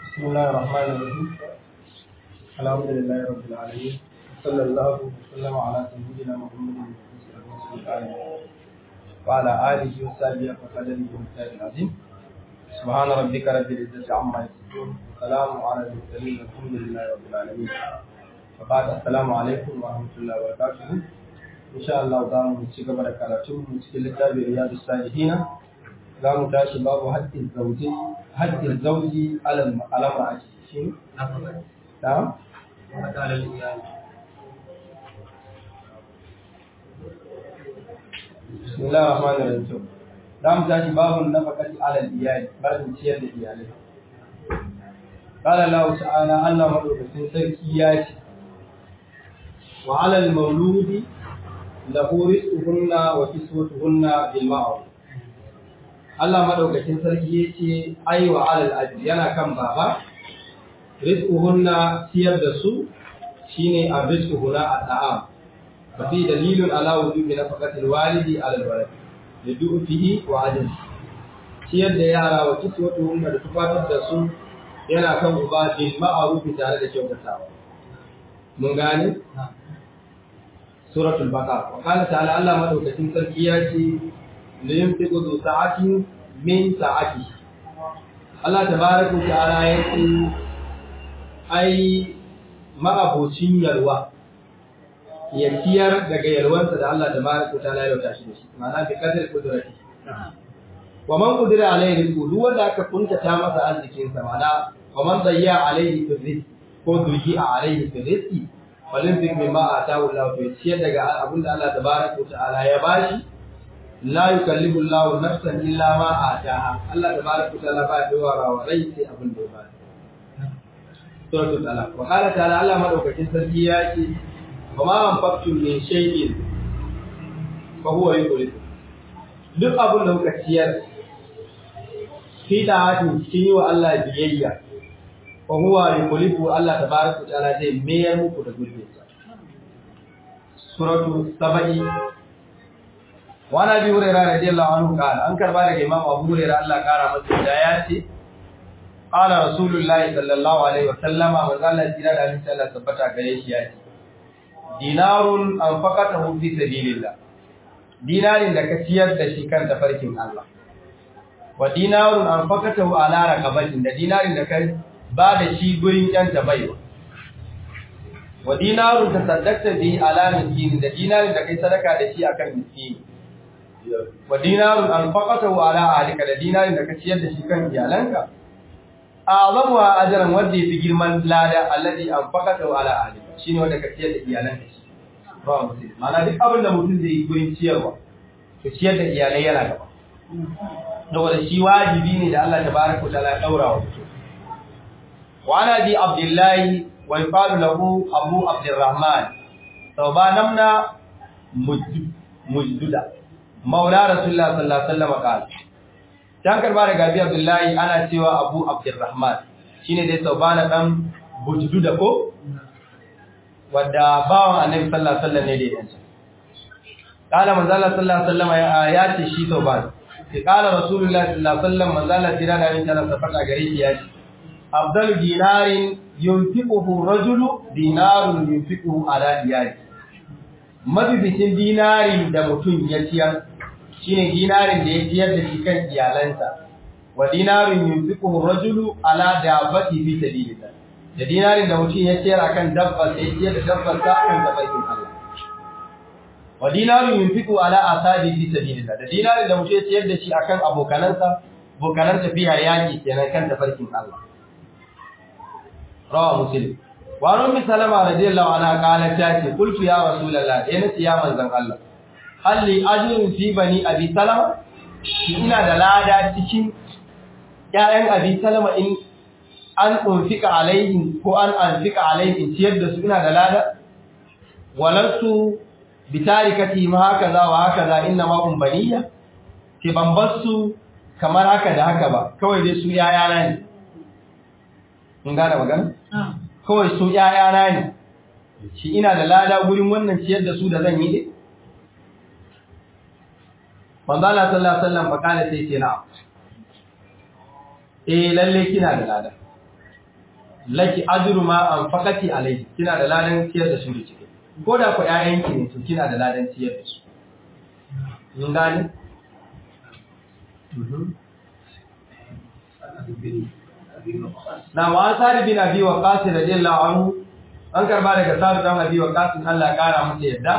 بسم الله الرحمن الرحيم الحمد لله رب العالمين صلى الله وسلم على سيدنا محمد وعلى آله وصحبه وقدره ومثال العظيم سبحان ربك رب العزة عما يصفون وسلام على المرسلين الحمد لله رب العالمين وبعد السلام عليكم ورحمة الله وبركاته إن شاء الله دام نشيك بركاته نشيك لكتاب رياض الصالحين za mu tashi babu haƙƙin zauji haƙƙin zauji alal ma'aji shi da bismillah rahman rahim za mu tashi babu nafaqati alal iyali babin ciyar da iyalai qala Allah ta'ala Allah madaukakin sarki ya ce wa alal mauludi lahu rizquhunna wa kiswatuhunna bil ma'ruf Allah madaukakin sarki yace ai wa alal abi yana kan baba rizquhunna ciyar da su shine arrizquhuna at'am fa fi dalilun ala wujubi nafaqatil walidi ala alwalad lidu'fihi wa ajli ciyar da yara wa kiswatuhunna da tufatar da su yana kan uba bil ma'ruf tare da kyautatawa mun gane suratul baqara wa qala ta'ala Allah madaukakin sarki yace liyunfiqu zu sa'atin min sa'ati Allah tabaraka wa ta'ala yace ai ma'abocin yalwa ya ciyar daga yalwansa da Allah tabaraka wa ta'ala ya yauta shi da shi ma'ana bi qadar qudrati wa man qudira alayhi rizqu duk wanda aka kuntata masa arzikin sa ma'ana wa man dayya alayhi rizqi ko duji alayhi rizqi falin fi mimma atahu Allah to ciyar daga abinda Allah tabaraka wa ta'ala ya bashi la yukallifu Allahu nafsan illa ma ataha Allah tabaraka ta'ala ba da wara wa rai sai abin da ya ba suratul talaq wa qala ta'ala Allah madaukakin sarki ya ce wa ma anfaqtum min shay'in fa huwa yukhlifu duk abin da kuka ciyar fi da'atin cikin yi wa Allah biyayya fa huwa yukhlifu Allah tabaraka ta'ala zai mayar muku da gurbinsa suratul sabai wani abi hurera radiyallahu anhu kala an karba daga imam abu hurera Allah kara masa da ya ce qala rasulullahi sallallahu alaihi wa sallama manzo Allah jira da insha Allah tabbata gare shi ya ce dinarun anfaqatahu fi sabilillah dinarin da ka ciyar da shi kan tafarkin Allah wa dinarun anfaqatahu ala raqabatin da dinarin da ka ba da shi gurin yanta baiwa wa dinarun tasaddaqta bi ala miskin da dinarin da kai sadaka da shi akan miskini wa dinarun anfaqatahu ala ahlika da dinarin da ka ciyar da shi kan iyalanka azamu ajran wanda yafi girman lada alladhi anfaqatahu ala ahlika shine wanda ka ciyar da iyalanka shi ba mutum mana duk abin da mutum zai yi gurin ciyarwa to ciyar da iyalai yana gaba saboda shi wajibi ne da Allah tabaraka wa ta'ala ya daura wa mutum wa ana bi abdullahi wa yuqalu lahu abu abdurrahman tawbanamna mujduda maula rasulullah sallallahu alaihi wasallam kala dan karba daga abi abdullahi ana cewa abu abdurrahman shine dai saubana dan bujudu da ko wanda bawan annabi sallallahu alaihi wasallam ne dai dan kala manzo Allah sallallahu alaihi wasallam ya ce shi sauban sai kala rasulullah sallallahu alaihi wasallam manzo Allah tira da yin tana safata gare shi ya ce afdalu dinarin yunfiquhu rajulu dinarun yunfiquhu ala iyali mafificin dinarin da mutum ya ciyar shine dinarin da ya ciyar da shi kan iyalansa wa dinarin yunfiquhu rajulu ala dabbati fi sabilillah da dinarin da mutum ya ciyar akan dabba sai ya ciyar da dabbar sa kan tabarkin Allah wa dinarin yunfiqu ala asabi fi sabilillah da dinarin da mutum ya ciyar da shi akan abokanansa abokanan tafiya yaki kenan kan tabarkin Allah rawa muslim wa ummi salama radiyallahu anha qalat ta ce qultu ya rasulullah eh nace ya manzon Allah halli ajrun fi bani abi salama shi ina da lada cikin ƴaƴan abi salama in an unfika alaihim ko an anfika alaihim ciyar da su ina da lada walarsu bitarikati ma haka za wa haka za inna ma um baniya ke ban su kamar haka da haka ba kawai dai su ƴaƴana ne mun gane magana kawai su ‘ya'yana ne, shi ina da lada gurin wannan ciyar da su da zan yi ne? Manzala sallallahu Alaihi bakala sai ce na, eh lalle kina da lada. laki ajru ma anfaqati alayhi kina da ladan ciyar da su da cike ko da ku ƴaƴanki ne to kina da ladan ciyar da su mun gane na wa sari bin abi waqas radiyallahu anhu an karba daga sari dan abi waqas Allah ya kara masa yadda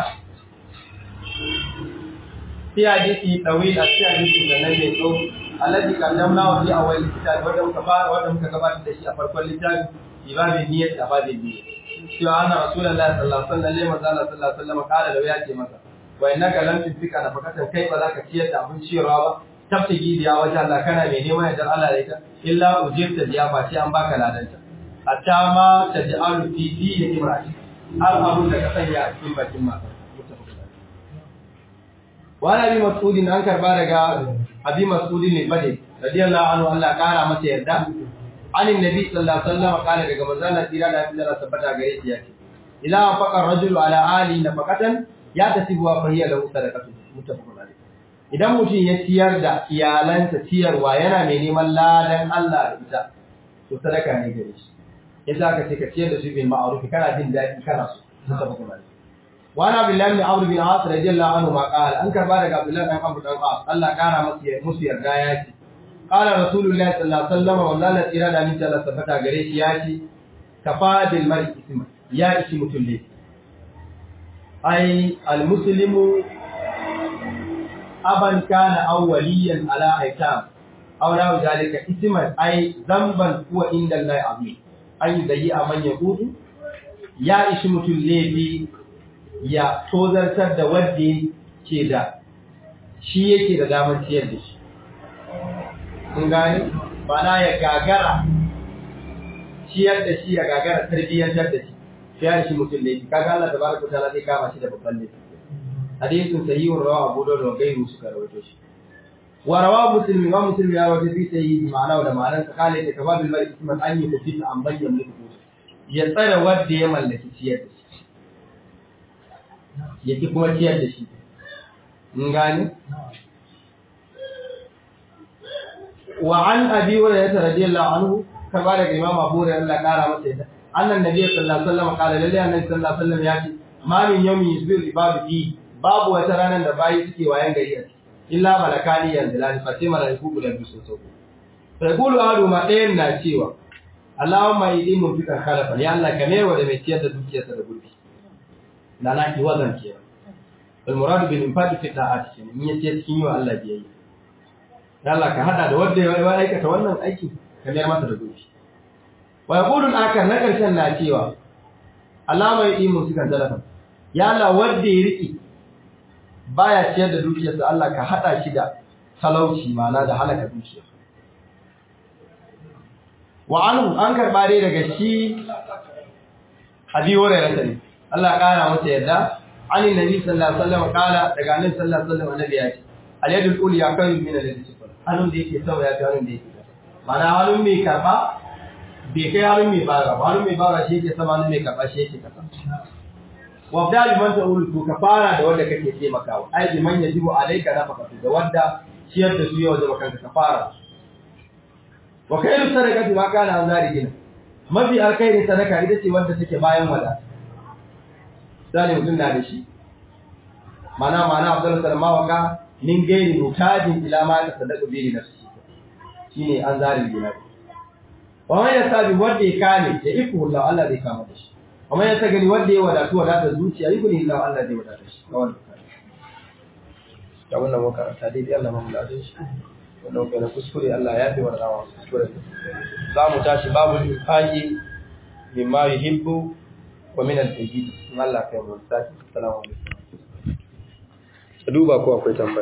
fi hadisi tawil a cikin hadisi da nan ne to alladhi qaddamna wa fi awwal kitab wanda muka fara wanda muka gabatar da shi a farkon littafi ibabin niyyat da babin niyyat cewa anna rasulullahi sallallahu alaihi wasallam manzo Allah sallallahu alaihi wasallam kala da ya ce masa wa innaka lam tunfika nafaqatan kai ba za ka ciyar da abin ciyarwa ba tabtigi biya wajen Allah kana mai neman yardar Allah da ita illa ujirta biya ba sai an baka ladanta hatta ma taj'alu fi dini imrati har abun da ka sanya a cikin bakin mata wa nabi mas'udin an karba daga abi mas'udin ne bade radiyallahu anhu Allah kara masa yarda anin nabi sallallahu alaihi wasallam kala daga manzon Allah tira da Allah tabbata gare shi yake idza faqa ar-rajulu ala ali nafaqatan ya tasibu wa fahiya lahu sadaqatu muttafaqun alayh idan mutum ya ciyar da iyalansa ciyarwa yana mai neman ladan Allah da ita to sadaka ne gare shi yasa ka ce ka ciyar da su bil ma'ruf kana jin daɗi kana so muttafaqun alayh wa ana billahi bin amr bin as radiyallahu anhu ma qala an karba daga abdullahi dan amr dan as Allah kara masa musu yarda ya ce qala rasulullahi sallallahu alaihi wasallam wallahi tsira da min Allah tabbata gare shi ya ce kafa bil mar'i isma ya ishi mutum ne ai al muslimu aban kana aw waliyan ala aitam aw la zalika isman ai zamban huwa inda Allah azim ai zai aman yahudu ya ishi mutum laifi ya tozartar da wadda ke da shi yake da damar ciyar da shi. Kun gani? Bana ya gagara ciyar da shi ya gagara tarbiyyantar da shi, sai ya shi mutum laifi. Kaga Allah tabaraka ta'ala zai kama shi da babban laifi. Hadisin sahihun rawa Abu Dawud da gairu suka rawaito shi. Wa rawa Muslim wa Muslim ya rawaito fi sahihi ma'ana da ma'anar sa kale ta kababil mar'i isman an yi kufi an bayyana mulku. Ya tsare wadda ya mallaki ciyar da shi. yake kuma ciyar da shi mun gani wa an abi hurairah radiyallahu anhu kaba daga imam abu hurairah Allah kara masa yadda annan nabi sallallahu alaihi wasallam kala lalle annabi sallallahu alaihi wasallam ya ce ma min yawmin yusbiru ibadu fi babu wata ranar da bayi suke wayan gari a illa malakani yanzilani fa sai malaiku guda biyu sun sauko sai kulu adu ma ɗayan na cewa Allahumma idi mun fikar khalafa ya Allah ka mewa da mai ciyar da dukiyarsa da gurbi da na ki wazan ke al muradu bil infaqi fi da'ati kenan in yace cikin yi wa Allah biyayya dan Allah ka hada da wanda ya aikata wannan aiki ka mayar masa da gobe wa yaqulu akar na karshen na cewa Allah mai yi musu kan talafa ya Allah wanda ya riki baya ciyar da dukiyarsa Allah ka hada shi da talauci ma'ana da halaka dukiya wa anhu an karba dai daga shi abi hurairah ne Allah ƙara masa yadda ani nabi sallallahu alaihi wasallam kala daga annabi sallallahu alaihi wasallam annabi ya ce al yadul ulya kan min al yadi sifar hannun da yake sama ya fi hannun da yake kasa mana hannun mai karba bai kai hannun mai bara ba hannun mai bara shi yake sama hannun mai karba shi yake kasa wa da liman ta ulu ka fara da wanda kake taimakawa ai liman yajibu alayka nafaqatu da wanda ciyar da su yau da kanka ka fara wa khairu sadaqati ma kana an zari gina mafi alkhairi sadaka ita ce wanda take bayan wadata zane mutum na da shi mana mana abdul salma waka min gairi mutajin ila ma ta sadaka bi nafsi shine an zari gina wa man yasabi wanda ya kame ya ifu Allah Allah zai kama da shi wa man yasagani wanda ya wadatu wadata zuciya ifu ni Allah Allah zai wadata shi kawai da wannan makaranta dai Allah mamu da shi wannan kai kuskure Allah ya fi wannan kuskure za mu tashi babu infaqi mimma yuhibbu ومن الجديد الله كيف نستعد السلام عليكم duba ko akwai tambaya